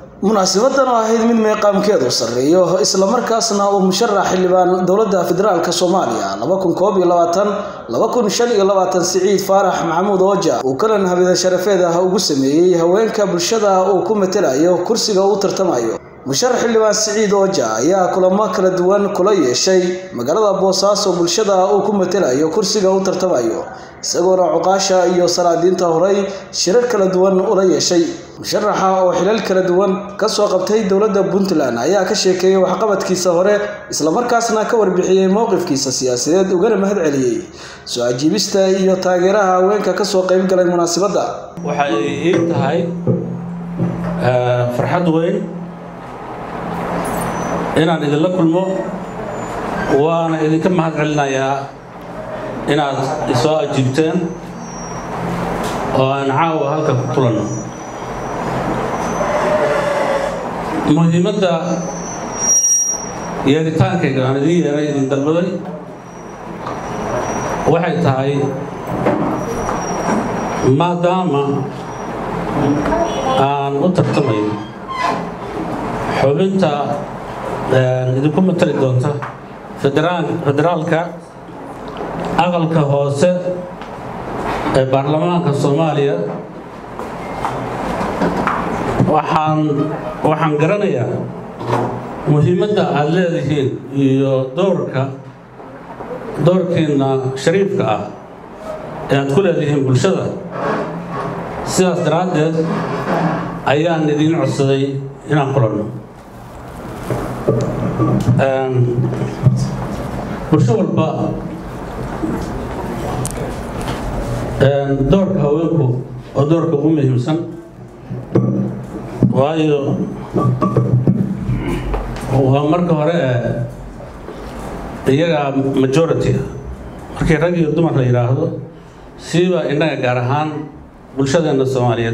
munaasabadan oo ahayd mid meeqaamkeedu sarreeyo islamarkaasna uu musharax xildhibaan dowladda federaalk soomaaliya siciid faarax maxamuud ooja uu kalan habida sharafeed ah ugu sameeyey haweenka bulshada uu ku matelayo kursiga uu tartamayo musharax xildhibaan siciid ooja ayaa kulamo kala duwan kula yeeshay magaalada boosaaso bulshada uu ku matelayo kursiga uu tartamayo isagoona cuqaasha iyo salaadiinta horey shirar kala duwan ula yeeshay musharaxa oo xilal kala duwan kasoo qabtay dowladda puntland ayaa ka sheekeeyey waxqabadkiisa hore islamarkaasna ka warbixiyey mowqifkiisa siyaasadeed ugana mahad celiyey soo ajiibista iyo taageeraha haweenka kasoo qeyb galay munaasabadda waxay ii tahay farxad weyn inaan idinla kulmo waana idinka mahad celinayaa inaad isoo ajiibteen oo aan caawa halka ku kulanno muhiimadda yeeritaankayga aan idiin yeeray idin dalbaday waxay tahay maadaama aan u tartamayo xubinta idinku matali doonta federaalka aqalka hoose ee baarlamaanka soomaaliya waxaan waxaan garanayaa muhiimadda aad leedihiin iyo doorka doorkiinna shariifka ah ee aad ku leedihiin bulshada sidaas daraaddeed ayaan idiin codsaday inaan kulanno bulsho walba doorka haweenku oo doorka ugu muhiimsan waayo waa marka hore iyagaa majority markii rag iyo dumar la yidhaahdo siiba innaga gaar ahaan bulshadeenna soomaaliyeed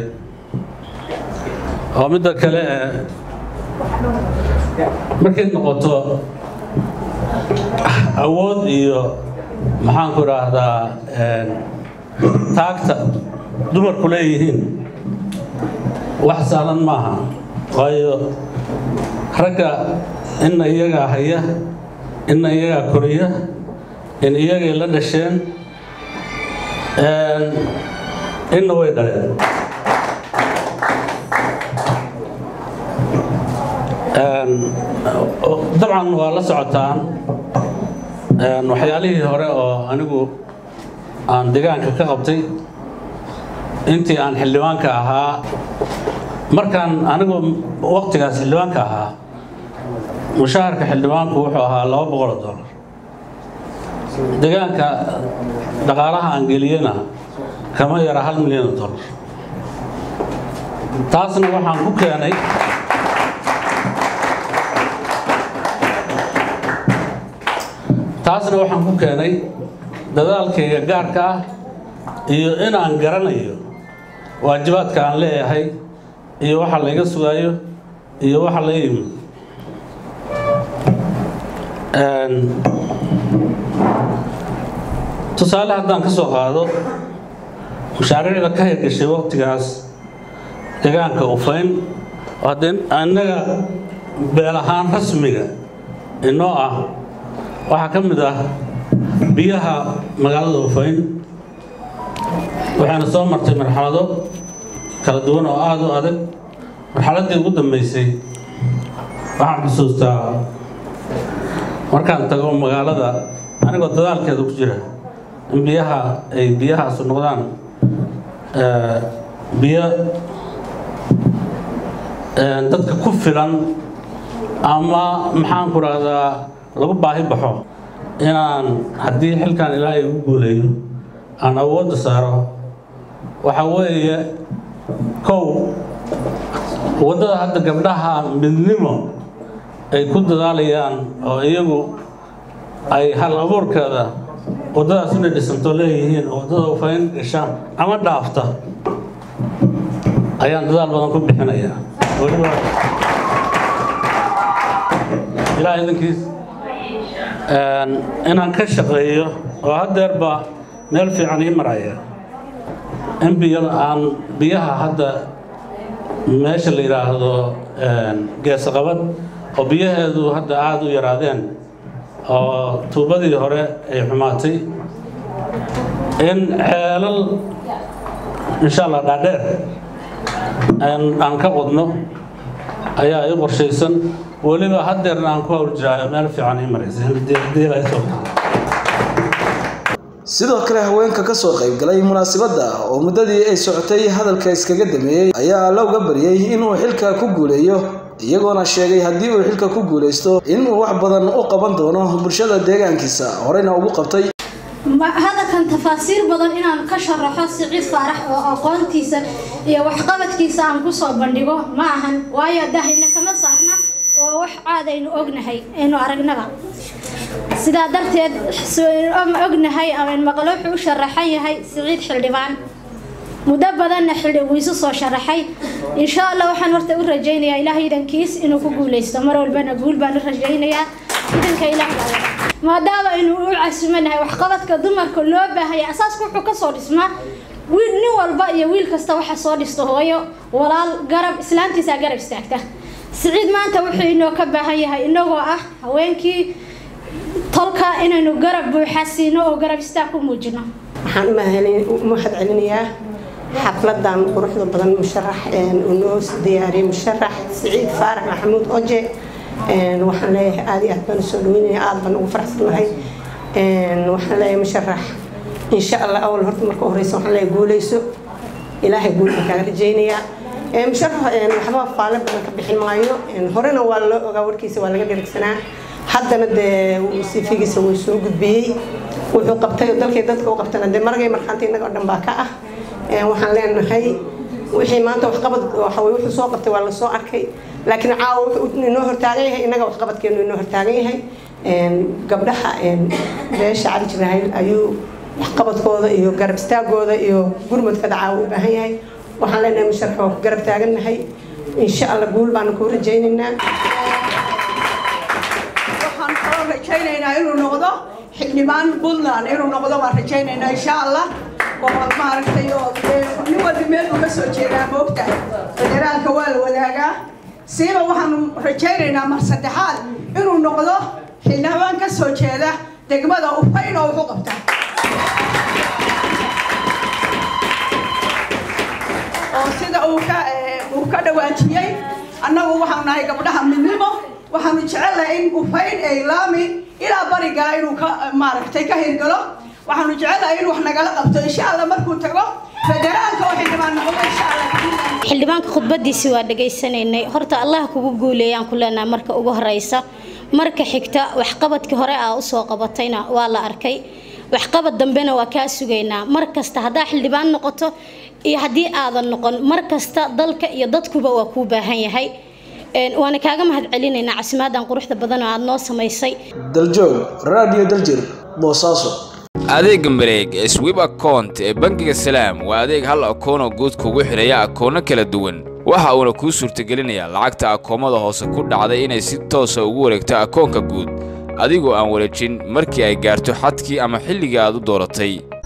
oo midda kale markay noqoto awood iyo maxaanku idhaahdaa taagta dumarku leeyihiin wax sahlan maaha waayo ragga inna iyagaa haya inna iyagaa koriya in iyagay la dhasheen inna way dhaleen dabcan waa la socotaan waxyaalihii hore oo anigu aan deegaanka ka qabtay intii aan xildhibaanka ahaa markaan anigu waqtigaas xildhibaanka ahaa mushaharka xildhibaanku wuxuu ahaa laba boqoloo dollar deegaanka dhaqaalaha aan geliyena kama yara hal milyan oo dollar taasna waxaan ku keenay taasna waxaan ku keenay dadaalkayga gaarka ah iyo inaan garanayo waajibaadka aan leeyahay iyo waxa layga sugaayo iyo waxa laga yimid tusaale haddaan ka soo qaado mashaariicda ka hirgashay waqtigaas deegaanka ufayn oo haddee annaga beel ahaan rasmiga inoo ah waxaa ka mid ah biyaha magaalada ufayn waxayna soo martay marxalado kala duwan oo aada u adag marxaladdii ugu dambeysay waxaan xusuustaa markaan tago magaalada anigoo dadaalkeeda ku jira in biyaha ay biyahaasu noqdaan biyo dadka ku filan ama maxaanku rahdaa lagu baahi baxo inaan haddii xilkan ilaahay ugu guuleeyo aan awoodda saaro waxa weeye kow waddada hadda gabdhaha midnimo ay ku dadaalayaan oo iyagu ay hal abuurkeeda waddadaas inay dhisanto leeyihiin oo waddada ufayn gashaan ama dhaafta ayaan dadaal badan ku bixinayaa weliba ilaa idankiis inaan ka shaqeeyo oo haddeerba meel fiican ii maraya in biyo aan biyaha hadda meesha la yidhaahdo geesaqabad oo biyaheedu hadda aada u yaraadeen oo tuubadii hore ay xumaatay in ceelal insha allah dhaadheer aan ka qodno ayaa i qorshaysan weliba haddeerna aan ku hawl jiraayo meel fiican ii maraysa sidoo kale haweenka ka soo qayb galay munaasabadda oo muddadii ay socotay hadalka iskaga dameeyey ayaa looga baryey inuu xilka ku guuleeyo iyagoona sheegay haddii uu xilka ku guulaysto inuu wax badan u qaban doono bulshada deegaankiisa horeyna ugu qabtay hadalkan tafaasiir badan inaan ka sharaxo siciid faarax oo aqoontiisa iyo waxqabadkiisa aan kusoo bandhigo ma ahan waayo dahina kama saarna oo wax caad aynu ognahay aynu aragnaba sidaa darteed ognahay ama maqlo wuxuu u sharaxan yahay siciid xildhibaan muddo badanna xildhi wuu isu soo sharaxay insha allah waxaan horta u rajaynayaa ilaah idankiis inuu ku guuleysto mar walbana guul baan u rajaynayaa idanka ilaah maadaama aynu u casumanahay waxqabadka dumarka loo baahaya asaaska wuxuu kasoo dhismaa wiil nin walba iyo wiil kasta waxa soo dhisto hooyo walaal garab islaantiisaa garab istaagta siciid maanta wuxuu inoo ka baahan yahay inagoo ah haweenkii tolka inaynu garab buuxa siino oo garab istaag ku muujino waxaan u mahad celinayaa xafladan quruxda badan musharax uu noo diyaariyey musharax siciid faarax maxamuud oje waxaan leeyahay aada iyo aad baan usoo dhaweynaya aada baan ugu faraxsanahay waxaan leeyahay musharax insha allah awal horta marka horeysa waxaan leeyahay guuleyso ilaahay guul baan kaaga rajaynayaa musharax waxba faale badan ka bixin maayo horena waa loo ogaa warkiisa waa laga dherigsanaa haddana dee sifigiisa wuu soo gudbiyey wuxuu qabtay dalkay dadka u qabtana dee maragay markhaanta innaga oo dhan baa ka ah waxaan leenahay wixii maanta waxqabad waxawey wuxuu soo qabtay waa lasoo arkay laakiin caawa wuxuu inoo hortaagan yahay innaga waxqabadkeenu inoo hortaagan yahay gabdhaha beesha cali jibraahil ayuu waxqabadkooda iyo garab istaagooda iyo gurmadkada caawa u baahan yahay waxaan leenahay musharax waa ku garab taagannahay insha allah guul baanu kuu rajaynaynaa waxaan kaloo rajaynaynaa inuu noqdo xildhibaan puntland inuu noqdo waan rajaynaynaa insha allah oo maaragtay oo nin walba meel uu ka soo jeedaa moogtahay federaalka waa la wadaagaa siiba waxaanu rajaynaynaa mar saddexaad inuu noqdo xildhibaan ka soo jeeda degmada ufayn oo wuxu qabta oo sida uu ka uu ka dhawaajiyey annagu waxaanu nahay gabdhaha midnimo waxaanu jecelnahay in ufayn ay laami ilaa barigaa inuu ka maaragtay ka hirgalo waxaanu jecelnahay in wax nagala qabto insha allah markuu tago federaalka oo xildhibaan noqdo insha allah xildhibaanka khudbadiisi waa dhegaysanaynay horta allah kugu guuleeyaan ku leenahay marka ugu horeysa marka xigta waxqabadkii hore aa usoo qabatayna waa la arkay waxqabad dambena waa kaa sugaynaa mar kasta haddaa xildhibaan noqoto iyo haddii aadan noqon mar kasta dalka iyo dadkuba waa kuu baahan yahay waana kaaga mahad celinaynaa casimaadan quruxda badan oo aada noo samaysay daljoog radio daljir boosaaso adeega mareeg ee swib account ee bangiga salaam waa adeeg hal akoonoo guud kugu xidhaya akoono kala duwan waxa uuna kuu suurtagelinayaa lacagta akoomada hoose ku dhacday inay si toosa ugu wareegto akoonka guud adigoo aan wareejin markii ay gaarto xadkii ama xilligii aad u dooratay